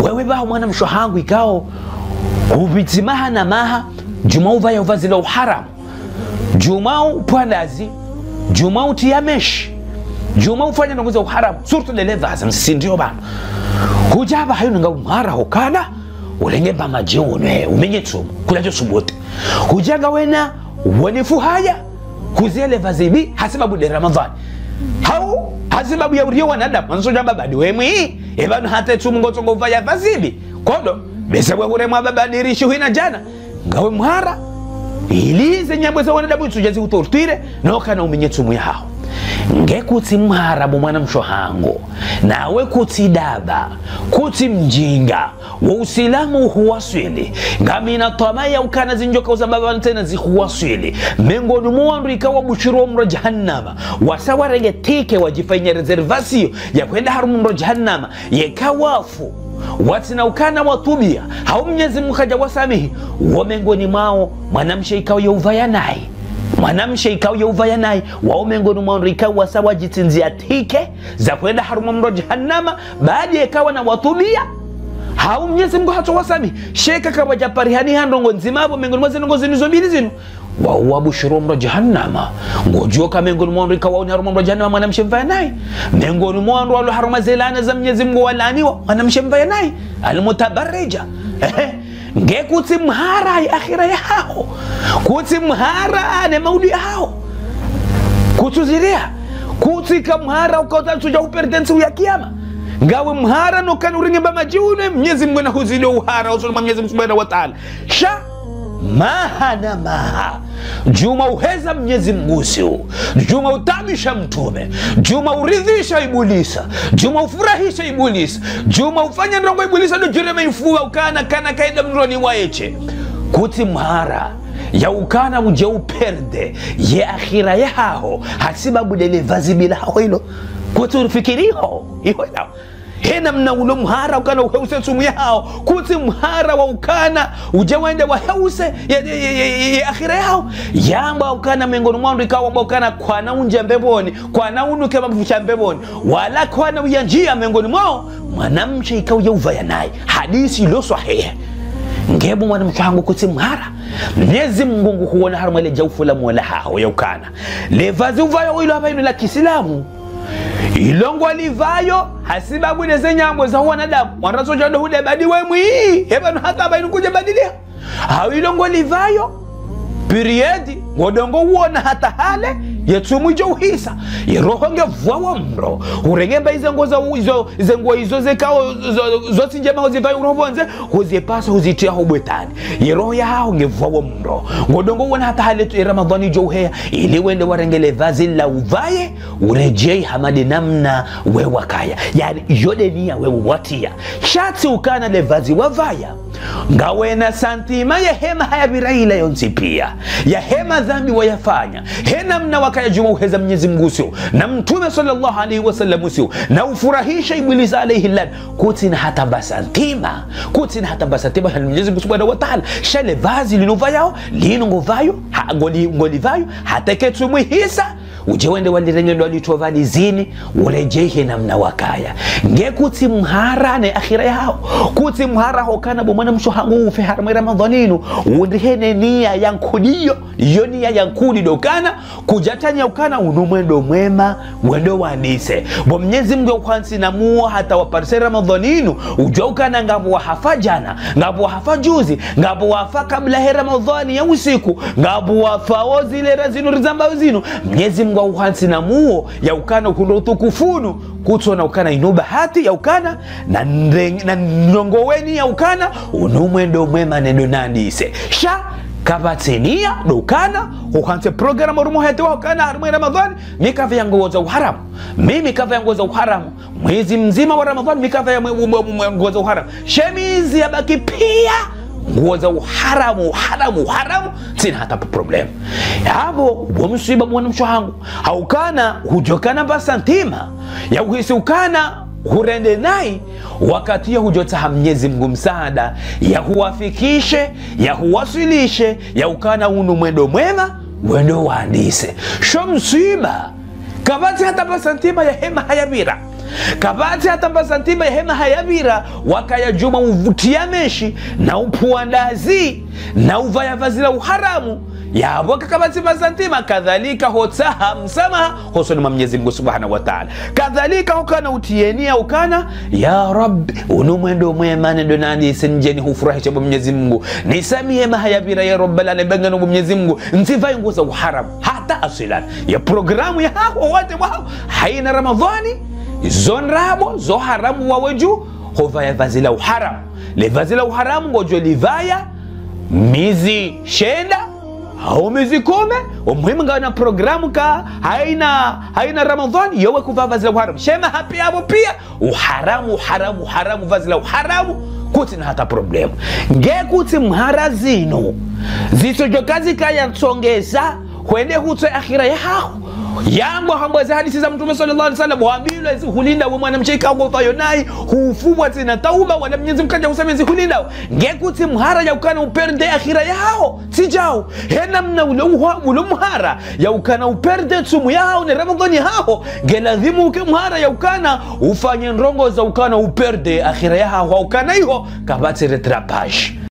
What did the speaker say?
wewe baho mwana mshohangu ikao ubitimaha na maha juma uvaya uvazi la uharamu juma upwandazi juma utia meshi juma ufanya nongoza uharamu surtu lelevaza msindio bana hujaba hayo nanga umhara hokana ulengemba majiunwe umenye tsumu kulajo subote hujaga wena wanifu haya kuziele vazibi hasibabu de ramadhani hau hasibabu ya uriyo wanadamu mansoja babadi wemwi ebanu hata tsumu ngotsongo uvaya vazibi kodo besa bwagure mwababadirishi hwina jana ngawe mhara ilize nyambwe za wanadamu itsuja ziutortire nokana umenye tsumu yahaho ngekutsi mharabu mwana mshohango nawe kutsi daba kutsi mjinga wa usilamu huwaswili ngamina tamaya ukana zinjoka uzababa tena zihuwaswili mengoni mwandu ikawa bushiro mro jahannama wasawaregetike wajifanya reservasio ya kwenda harumu mro jahannama yekawafu watina ukana watubia hau mnyezi mkaja wasamihi wo mengoni mwao mwanamshe ikawa yeuvaya naye mwanamshe ikawa yeuvaya naye wao mengoni mwandu ikawa sawa jitinzia tike za kwenda harumu mro jahannama baada ikawa na watubia hau mnyezi mngu hato wasami sheka kawa japarihani handongo nzimavo mengoni mwa zinongo zinizo mbili zinu wauwabushiro mro jahannama ngojoka mengoni mwandu ikawauni haruma mro jahannama mwanamshe mvaya naye mengoni mwandu walo haruma zelana za mnyezi mngu walaniwa mwanamshe mvaya naye almutabarija Ehe. ngekutsi mhara ya akhira yaho kutsi mhara ne maudi yaho kutsuziria kutsi kamhara ukautatuja upertensi ya kiyama ngawe mhara nokani uringemba majiune mnyezi mngwena huzile uhara usoloma mnyezi mngu subhanahu wa taala sha maha na maha juma uheza mnyezi mgusiu juma utamisha mtume juma uridhisha ibulisa juma ufurahisha ibulisa juma ufanya ndongo ibulisa dojuremeifua ukana kana kaida mroni waeche kuti mhara ya ukana uje uperde ye akhira yaho hasibabu dele vazi bila haho hilo kuti ufikiriho iho lao hena mna ulo mhara ukana uheuse sumu yao kuti mhara wa ukana uje wende waheuse ya, ya, ya, ya, ya akhira yao yamba ukana mengoni mwandu ikawa ukana kwana unje mbeboni kwana unuke mafucha mbeboni wala kwana uyanjia mengoni mwao mwanamche ikawa yeuvaya naye hadisi ilo sahihi ngebu mwanamke wangu kuti mhara mnyezi mngungu huona haruma ile jaufu la mola hao yaukana levazi uvayo ilo hapa ino la kisilamu ilongo livayo hasibabwine zenyambo za wanadamu wanasojado hude badiwe mwii hebanu hata bainu kuja badilia hau ilongo livayo piriedi ngodongo uona hata hale yetsumu ijo uhisa yeroho ngevwawa mro urengemba izengo za izo izengo izo zekao zotsi njema hozivayo urovonze huzipasa huzitia hobwetani yeroho yaho ngevwawa mro ngodongo uona hata hale tu ramadhani ijo uheya ili wende warengele vazi la uvaye urejei hamadi namna wewakaya yani yode niya wewe watia shati ukana le vazi wavaya ngawena santima ya hema haya viraila yonsi pia ya hema dhambi wayafanya hena mna wakaya juma uheza mwenyezi mungu usio na mtume sallallahu alaihi wasallam usio na ufurahisha ibilisi alaihi lan kutina hata basantima kutina hata basantima ya mwenyezi mungu subhanahu wa ta'ala shale vazi linovayao lino ngovayo ha, ngoli, ngolivayo hata ketumwi hisa uje wende walirengendo walitoa zini urejehe namna wakaya ngekuti mhara ne akhira yao kuti mhara hokana bomwana mshohangu ufe harma ramadhaninu undihene nia yankudiyo iyo nia yankudi dokana kujatanya ukana unumwendo mwema wendo wanise bo mnyezi mngu kwansi na muo hata waparise ramadhaninu ujwa ukana ngabo wahafa jana ngabo wahafa juzi ngabo wafa kabla he ramadhani ya usiku ngabo wafao zile razinu rizambao zinu mnyezi mngu auhansi na muo ya ukana ukundo utukufunu kutsona ukana ino bahati ya ukana na, ndeng, na nongoweni ya ukana unumwendo mwema nendo nandise sha kavatenia dokana uhanse programu rumuhetewa ukana harumwe ramadhani mikava yanguo za uharamu mi mikava yanguo za uharamu mwezi mzima wa ramadhani mikava ya nguo za uharamu shemizi yabaki pia nguo za uharamu uharamu uharamu sina hata problem yavo womsiba mwana mshohangu haukana hujokana basantima ya uhisi ukana hurende nai wakati ya hujotaha mnyezi mngu msaada ya huwafikishe ya huwasilishe ya ukana unu mwendo mwema wendo waandise sho msiba kavati hata basantima ya hema hayavira kabati hata mbasantima hema hayavira wakayajuma uvutia meshi na upuandazi na uvaya vazi la uharamu yabo kakabati mazantima kadhalika hotsaha msamaha hosonima mwenyezi mungu subhanahu wa taala kadhalika hukana utienia ukana ya rabbi uno mwendo mwema nendo nani senjeni hufurahisha bwa mwenyezi mungu nisamie mahayavira ya rabbalala bangano bwa mwenyezi mungu nsivaye nguo za uharamu hata asilan ya programu ya haho wote wao haina ramadhani zonrabo zo haramu wawe juu hovaya vazi la uharamu le vazi la uharamu ngojo livaya mizi shenda au miezi kumi umuhimu ngawa na programu ka haina haina ramadhani yowe kuvaa vazi la uharamu shema hapi hapo pia uharamu uharamu uharamu vazi la uharamu kuti na hata problemu ngekuti mhara zino zisojokazi kayatsongeza hwende hutwe akhira yahaho yangu hambweze hadisi za mtume sallallahu alaihi wasallam waambilwe hulinda we mwanamche kago fayo nayi hufubwa tena tauba wala mwenyezi mkaja useme zihulinda ngekuti mhara yaukana uperde akhira yao sijao hena mna ule uha- ule mhara yaukana uperde tsumu yao ne ramadhani hao geladhimu uke mhara yaukana ufanye ndongo za ukana uperde akhira yao haukana iho kabatire trapash